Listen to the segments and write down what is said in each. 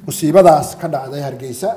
musiibadaas ka dhacday hargeysa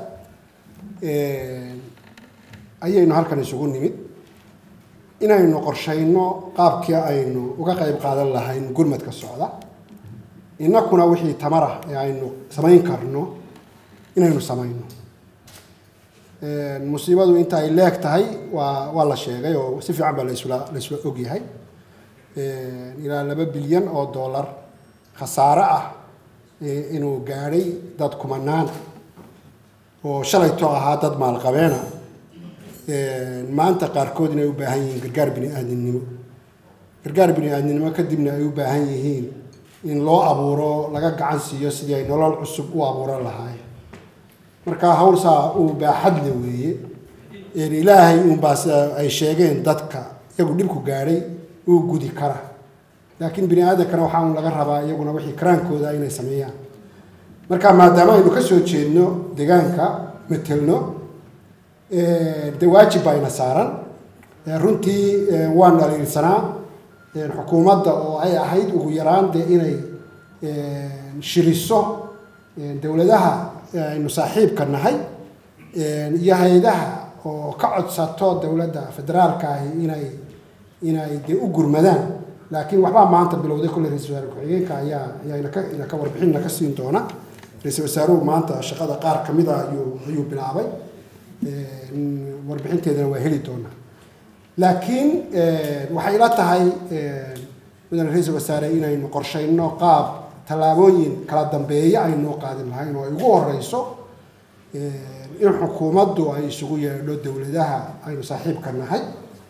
ayaynu halkan isugu nimid inaynu qorshayno qaabkii aynu uga qayb qaadan lahayn gurmadka socda innakuna wixii tamarah ee aynu samayn karno inaynu samayno musiibadu inta ay leeg tahay waa waa la sheegay oo si fiican baa lasla laisla ogyahay ilaa laba bilyan oo dollar khasaare ah inuu gaadhay dad kumanaana oo shalayto ahaa dad maalqabeena maanta qaarkood inay u baahan yihiin gargaar bini aadamnimo gargaar bini aadamnimo kadibna ay u baahan yihiin in loo abuuro laga gacan siiyo sidii ay nolol cusub u abuuran lahaayeen marka hawl saa uu baaxadle weeye ilaahay uunbaa sida ay sheegeen dadka iyagu dhibku gaadhay uu gudi kara laakiin bini aadamkana waxaa un laga rabaa iyaguna wixii karaankooda inay sameeyaan marka maadaama aynu ka soo jeedno deegaanka metelno de waajib baa ina saaran runtii waan dhaliilsanaa xukuumadda oo ay ahayd ugu yaraan dee inay shiriso dowladaha aynu saaxiibka nahay iyo hay-adaha oo ka codsato dowladda federaalka ahi inay inay dee u gurmadaan laakiin waxbaa maanta bilowday kolley ra-isul wasaare ku-xigeenka ayaa ayaa inaka inaka warbixin naka siin doona ra-isul wasaaruhu maanta shaqada qaar kamid a ayuu ayuu bilaabay warbixinteedana waa heli doonaa laakiin waxay ila tahay mudane ra-isul wasaare inaynu qorshayno qaab tallaabooyin kala dambeeya aynoo qaadin lahayn oo ay ugu horeyso in xukuumaddu ay isugu yeedho dowladaha aynu saaxiibka nahay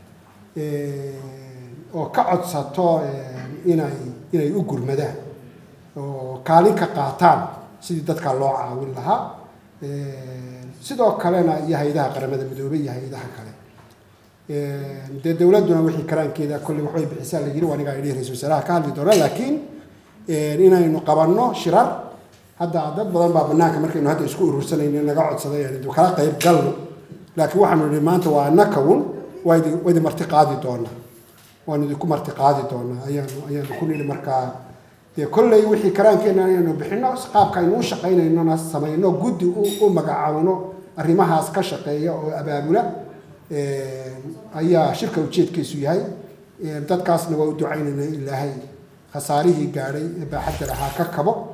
oo ka codsato inay inay u gurmadaan oo kaalin ka qaataan sidii dadka loo caawin lahaa sidoo kalena iyo hay-adaha qaramada midoobey iyo hay-adaha kale dee dowladduna wixii karaankeeda kolley waxbay bixisaa la yiri waa anigaa idhi ra-isul wasaaraha ka hadli doona laakiin inaynu qabanno shirar hadda dad badan baa banaanka markaynu hadda isku urursanayno naga codsaday aynu kala qayb galno laakiin waxaanu nihi maanta waa nakawun waa idi waa idi marti qaadi doonaa waanu idinku marti qaadi doonaa ayaanu ayaanu ku nidhi markaa dee kolley wixii karaankeenna inaynu bixino qaabka aynu u shaqaynaynona samayno guddi u magacaawno arrimahaas ka shaqeeya oo abaabula ayaa shirka ujeedkiisu yahay dadkaasna waa u ducaynaynaa ilaahay khasaarihii gaadhay ee baaxadda lahaa ka kabo